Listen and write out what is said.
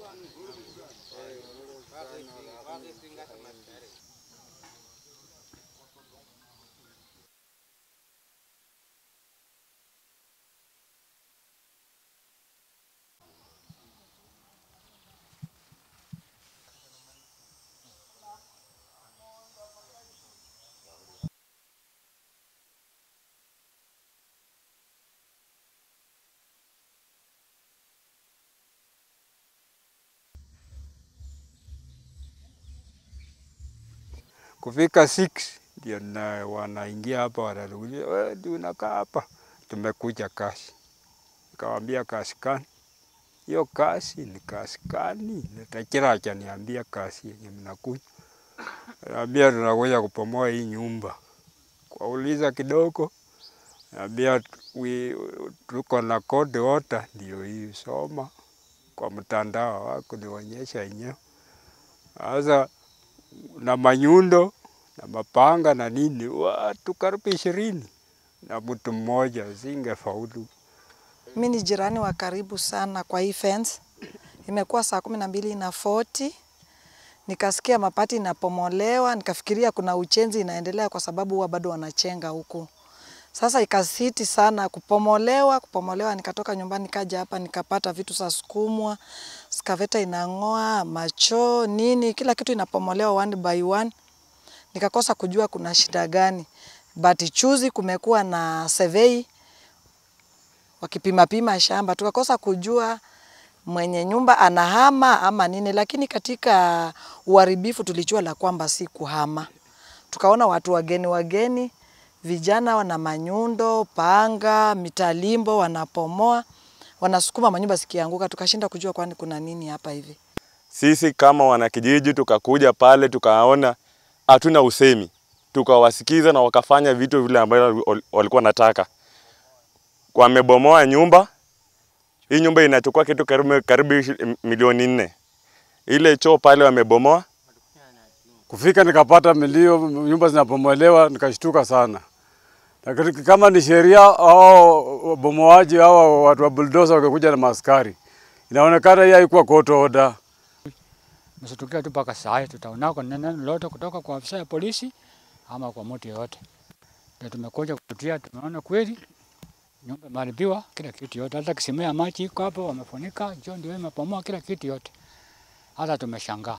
Kufika 6 ndio na wanaingia hapa, wanatuuliza wewe ndio unakaa hapa? Tumekuja kazi. Nikamwambia kazi gani? Hiyo kazi ni kazi gani? Nitakira akaniambia kazi yenye mnakuja. Naambia tunakuja kupomoa hii nyumba. Kwauliza kidogo, naambia we tuko na code order, ndio hii soma kwa mtandao wako nionyesha yenyewe. Sasa na manyundo na mapanga na nini, watu karibu ishirini na mtu mmoja, singefaulu. Mi ni jirani wa karibu sana kwa hii fence. Imekuwa saa kumi na mbili na 40 nikasikia mapati inapomolewa, nikafikiria kuna uchenzi inaendelea kwa sababu huwa bado wanachenga huku. Sasa ikasiti sana kupomolewa, kupomolewa, nikatoka nyumbani nikaja hapa nikapata vitu za sukumwa, skaveta inang'oa, macho, nini, kila kitu inapomolewa one by one. Nikakosa kujua kuna shida gani. But chuzi kumekuwa na survey wakipima pima shamba, tukakosa kujua mwenye nyumba anahama ama nini, lakini katika uharibifu tulijua la kwamba si kuhama. Tukaona watu wageni wageni, vijana wana manyundo, panga, mitalimbo, wanapomoa, wanasukuma manyumba zikianguka, tukashinda kujua kwani kuna nini hapa hivi. Sisi kama wanakijiji tukakuja pale tukaona hatuna usemi, tukawasikiza na wakafanya vitu vile ambavyo walikuwa nataka. Wamebomoa nyumba. Hii nyumba inachukua kitu karibu, karibu ishi- milioni nne. Ile choo pale wamebomoa. Kufika nikapata milio, nyumba zinapomolewa, nikashtuka sana. Lakini kama ni sheria au bomoaji au watu wa bulldozer wakakuja na maaskari, inaonekana hii haikuwa court order. Msitukia tu mpaka saa hii tutaonako neno lolote kutoka kwa afisa ya polisi ama kwa mtu yeyote. Ndio tumekuja kututia, tumeona kweli nyumba imeharibiwa kila kitu yote, hata kisima ya maji iko hapo wamefunika, choo ndio imepomoa kila kitu yote, hata tumeshangaa.